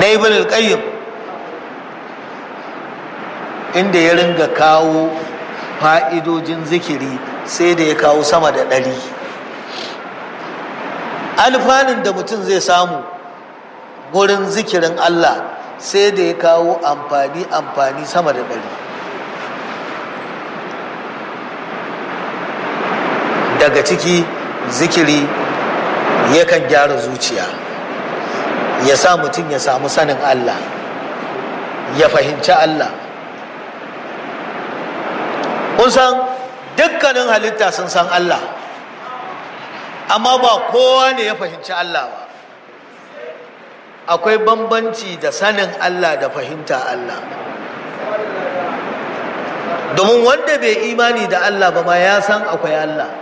ibn al-qayyim inda ya ringa kawo fa'idojin zikiri sai da ya kawo sama da ɗari alfanun da mutum zai samu gurin zikirin Allah sai da ya kawo amfani amfani sama da ɗari daga ciki zikiri yakan gyara zuciya ya sa mutum ya samu sanin Allah ya fahimci Allah kun san dukkanin halitta sun san Allah amma ba kowa ne ya fahimci Allah ba akwai bambanci da sanin Allah da fahimta Allah domin wanda bai imani da Allah ba ma ya san akwai Allah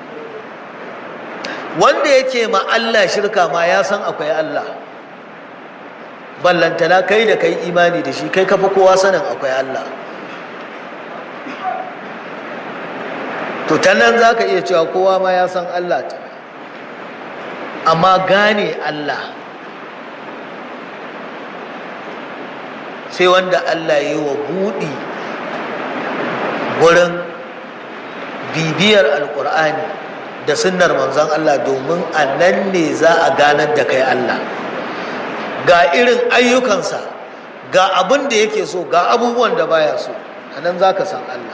wanda yake ma Allah shirka ma ya san akwai Allah ballantana kai da kai imani da shi kai kafa kowa sanin akwai Allah to ta nan za ka iya cewa kowa ma ya san Allah ta amma gane Allah sai wanda Allah ya yi wa buɗi wurin bibiyar alkur'ani da sunnar manzon Allah domin a nan ne za a ganar da kai Allah ga irin ayyukansa ga abin da yake so ga abubuwan da baya so a nan za ka san Allah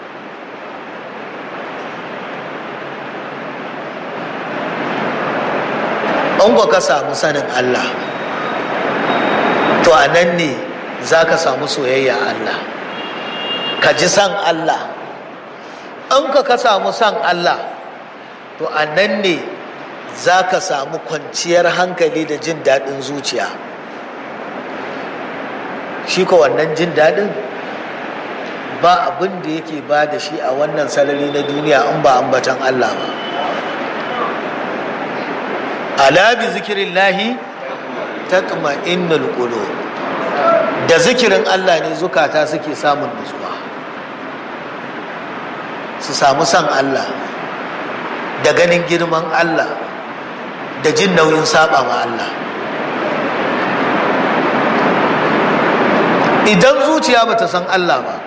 an ka samu sanin Allah to a nan ne za ka samu soyayya Allah ka ji san Allah an ka ka samu san Allah to a nan ne za ka samu kwanciyar hankali da jin daɗin zuciya shi ko wannan jin daɗin ba abin da yake ba da shi a wannan salari na duniya in ba ambatan Allah ba ala bi zikirin lahi taqma innal qulub da zikirin Allah ne zukata suke samun nutsuwa su samu san Allah da ganin girman Allah da jin nauyin saba ma Allah idan zuciya bata san Allah ba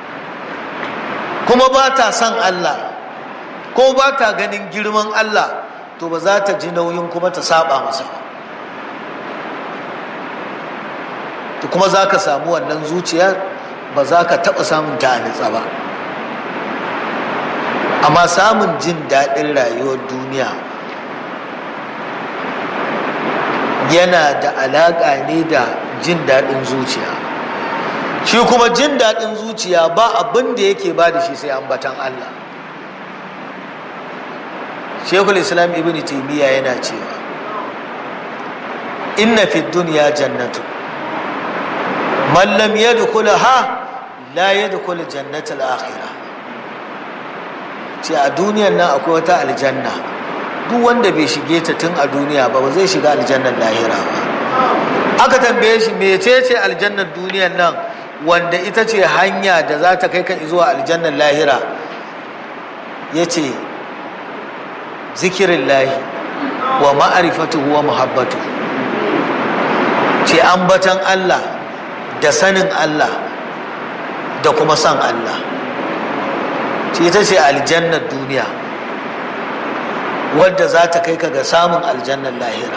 kuma ba ta san Allah ko ba ta ganin girman Allah to ba za ta ji nauyin kuma ta saba masa ba to kuma za ka samu wannan zuciyar ba za ka taɓa samun ta a nitsa ba amma samun jin daɗin rayuwar duniya yana da alaƙa ne da jin daɗin zuciya shi kuma jin daɗin zuciya ba abin da yake ba da shi sai ambatan Allah shekul islam ibn taimiyya yana cewa inna fi duniya jannatu man lam yadkhulaha la yadkhul jannatal akhirah ce a duniyar nan akwai wata aljanna duk wanda bai shige ta tun a duniya ba ba zai shiga aljannar lahira ba aka tambaye shi mecece aljannar duniyar nan wanda ita ce hanya da za ta kai ka zuwa aljannar lahira ya ce zikirin lahi wa ma'arifatu wa muhabbatu ce ambatan Allah da sanin Allah da kuma san Allah ce ita ce aljannar duniya wadda za ta kai ka ga samun aljannar lahira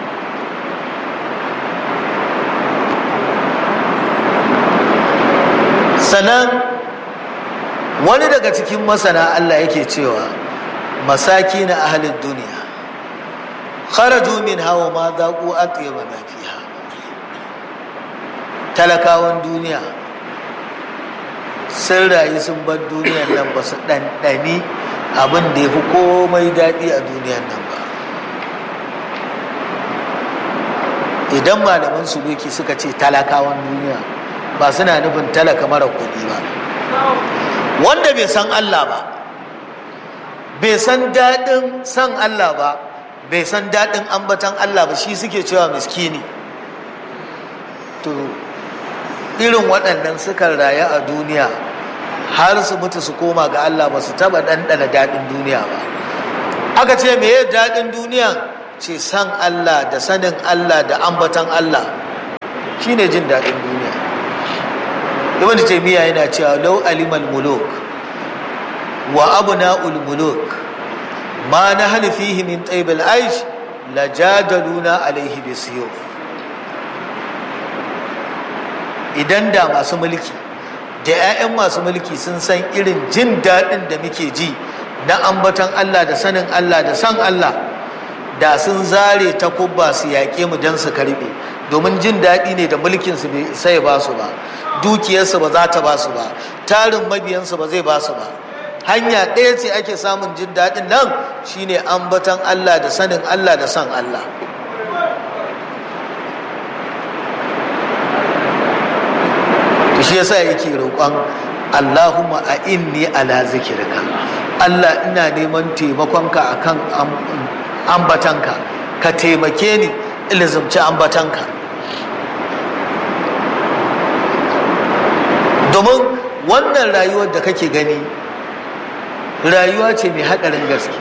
sannan wani daga cikin masana Allah yake cewa masaki na ahalin duniya kharaju min hawa ma zaƙu atyaba ma fiha talakawan duniya sun rayu sun bar duniyar nan ba su ɗanɗani abin da ya fi komai daɗi a duniyar nan ba idan malaman suluki suka ce talakawan duniya ba suna nufin talaka mara kuɗi ba wanda bai san Allah ba bai san daɗin san Allah ba bai san daɗin ambatan Allah ba shi suke cewa miskini to irin waɗannan sukan rayu a duniya har su mutu su koma ga Allah ba su taɓa ɗanɗana daɗin duniya ba aka ce me daɗin duniya ce san Allah da sanin Allah da ambatan Allah shine jin daɗin duniya ibn taymiya yana cewa law alimal muluk wa abna'ul muluk ma nahnu fihi min tayyibil aish lajadaluna alaihi bisiyuf idan da masu mulki da 'ya'yan masu mulki sun san irin jin daɗin da muke ji na ambatan Allah da sanin Allah da san Allah da sun zare ta kubba su yaƙe mu don su karɓe domin jin daɗi ne da mulkinsu bai sai ba su ba dukiyarsu ba za ta ba su ba tarin mabiyansu ba zai ba su ba hanya ɗaya ce ake samun jin daɗin nan shine ambatan Allah da sanin Allah da san Allah shi yasa yake roƙon Allahumma a inni ala zikirka Allah ina neman taimakonka akan ambatanka ka taimake ni ilzumci ambatanka domin wannan rayuwar da kake gani rayuwa ce mai haɗarin gaske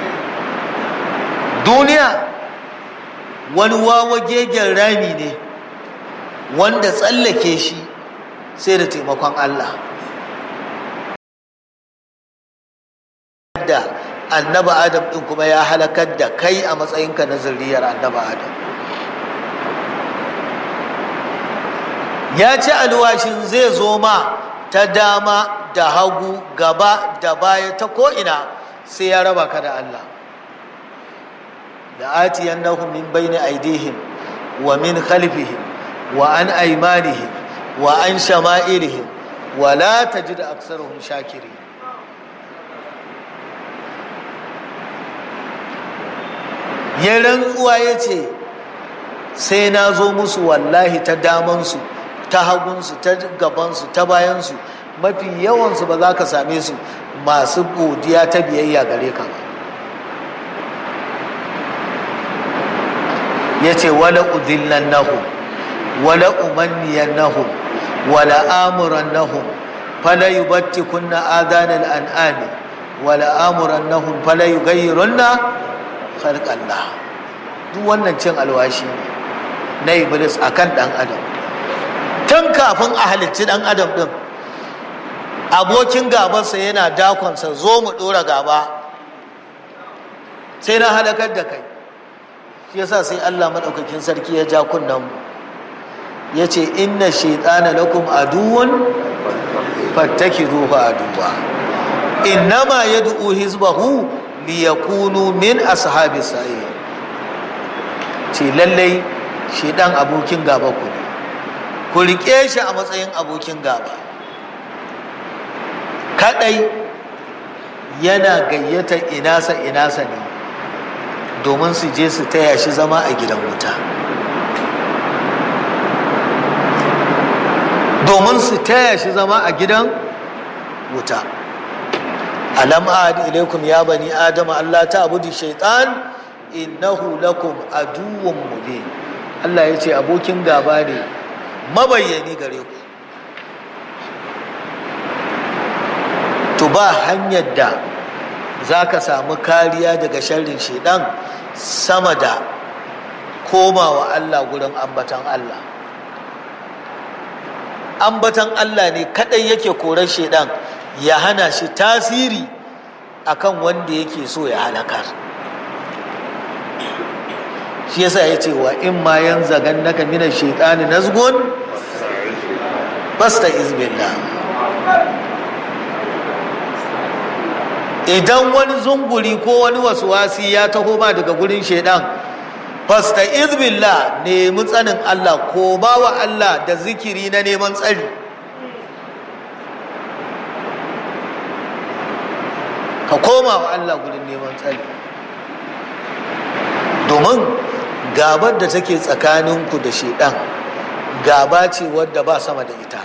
duniya wani wawa gegen rami ne wanda tsallake shi sai da taimakon Allah da annaba adam din kuma ya halakar da kai a matsayinka na zurriyar annaba adam ya ci alwashin zai zo ma ta dama da hagu gaba da baya ta ko'ina sai ya raba ka da Allah da atiyan nahum min bayni aidihim wa min khalfihim wa an aymanihim wa an shama'ilihim wa la tajid aksarahum shakirin ya rantsuwa ya ce sai na zo musu wallahi ta damansu ta hagunsu ta gabansu ta bayansu mafi yawansu ba za ka same su masu godiya ta biyayya gare ka ba ya ce wala udillan nahu wala umanniyan nahu wala amuran nahu fala yubatti kunna adanal an'ami wala amuran nahu fala yugayyirunna khalqallah duk wannan cin alwashi na iblis akan dan adam tun kafin a halicci dan adam din abokin gabansa yana dakonsa zo mu dora gaba sai na halakar da kai shi yasa sai Allah madaukakin sarki ya ja kunnan mu yace inna shaytana lakum aduwwan fattakizuhu aduwa innama yad'u hizbahu liyakunu min ashabi sa'i ce lallai shi dan abokin gaba ku ne ku rike shi a matsayin abokin gaba kadai yana gayyata inasa inasa ne domin su je su taya shi zama a gidan wuta domin su taya shi zama a gidan wuta alam ahad ilaikum ya bani adama Allah ta abudu shaitan innahu lakum aduwwun mubin Allah ya ce abokin gaba ne mabayyani gare ku to ba hanyar da za ka samu kariya daga sharrin shaidan sama da komawa Allah gurin ambatan Allah ambatan Allah ne kadai yake korar shaidan ya hana shi tasiri akan wanda yake so ya halakar shi yasa ya ce wa in ma yan zagan naka minan shaitani nazgun basta izbillah idan wani zunguri ko wani wasi ya taho ma daga gurin shaidan fasta izbillah nemi tsanin Allah ko ba wa Allah da zikiri na neman tsari ka koma wa Allah gurin neman tsari domin gabar da take tsakaninku da shaidan gaba ce wadda ba sama da ita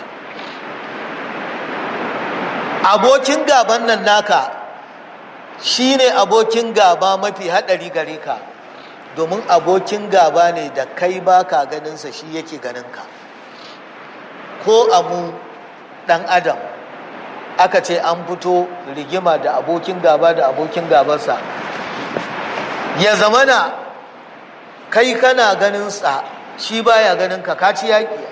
abokin gaban nan naka shine abokin gaba mafi haɗari gare ka domin abokin gaba ne da kai baka ganinsa shi yake ganinka ko amu ɗan adam aka ce an fito rigima da abokin gaba da abokin gabarsa ya zamana kai kana ganinsa shi baya ganin ka kaci yaƙi